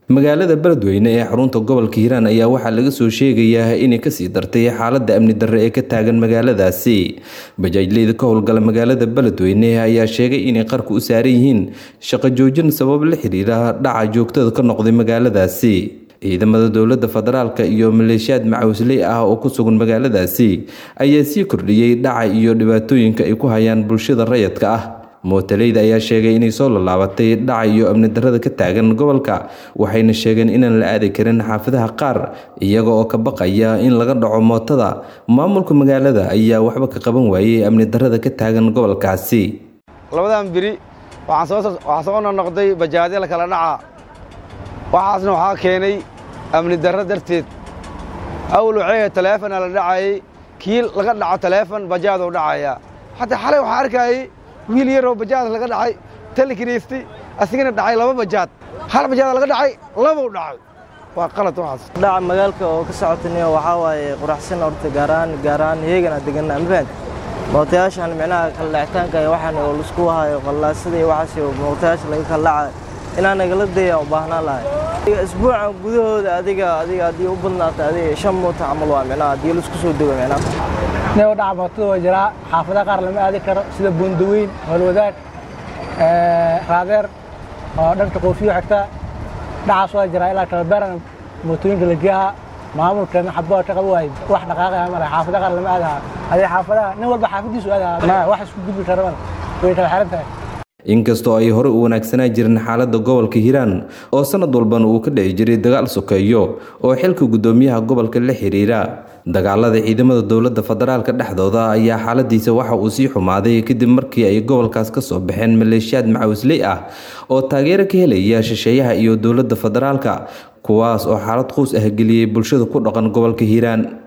magaalada beledweyne ee xarunta gobolka hiiraan ayaa waxaa laga soo sheegayaa inay kasii dartay xaalada amni darre ee ka taagan magaaladaasi bajaajleyda ka howlgala magaalada beledweyne ayaa sheegay inay qarka u saaran yihiin shaqo joojin sabab la xiriira dhaca joogtada ka noqday magaaladaasi ciidamada dowlada federaalk iyo maleeshiyaad macawisley ah oo ku sugan magaaladaasi ayaa sii kordhiyey dhaca iyo dhibaatooyinka ay ku hayaan bulshada rayadka ah mootaleyda ayaa sheegay inay soo lallaabatay dhaca iyo amni darrada ka taagan gobolka waxayna sheegeen inaan la aadi karin xaafadaha qaar iyaga oo ka baqaya in laga dhaco mootada maamulka magaalada ayaa waxba ka qaban waayey amni darrada ka taagan gobolkaasi labadan beri waxaa soo noqnoqday bajaadya la kala dhaca waxaasna waxaa keenay amni darro darteed awl waxay taleefona la dhacayay kii laga dhaco taleefon bajaaduu dhacaya xataa xalay waxaa arkayay wiil yaroo bajaad laga dhacay talikiniisti asigana dhacay laba bajaad hal bajaad laga dhacay labuu dhacay waa qalad waxaas dhaca magaalka oo ka socotaniyo waxaa waaye quraxsan horta gaaraan gaaraan iyagana degan amfaan mootayaashan micnaha kala dhacitaanka iyo waxaan oo laisku hayo qallaasada iyo waxaas iyo mootayaasha laga kala dhaca inaan nagala daya u baahnaan lahay isbuucan gudahooda adiga adiga haddii u badnaata adiga shan moota camal waa micnaha haddii laisku soo dego micnaha neo dhaca mootada waa jiraa xaafadaha qaar lama aadi karo sida buundaweyn howlwadaag raadeer oo dhanka qoofiyo xigta dhacaas waa jiraa ilaa tababeeran mootooyinka lageeha maamulkana xabaa ka qaba waay wax dhaqaaqaya male xaafadaha qaar lama aadaha adee xaafadaha nin walba xaafadiisu aadaha wax isku gudbi kara male way kala xiran tahay inkastoo ay hore u wanaagsanaa jirin xaalada gobolka hiiraan oo sanad walbana uu ka dhici jiray dagaal sokeeyo oo xilka guddoomiyaha gobolka la xiriira dagaalada ciidamada dowlada federaalk dhexdooda ayaa xaaladiisa waxa uu sii xumaaday kadib markii ay gobolkaas ka soo baxeen maleeshiyaad macawisley ah oo taageero ka helaya shisheeyaha iyo dowlada federaalka kuwaas oo xaalad quus ah geliyey bulshada ku dhaqan gobolka hiiraan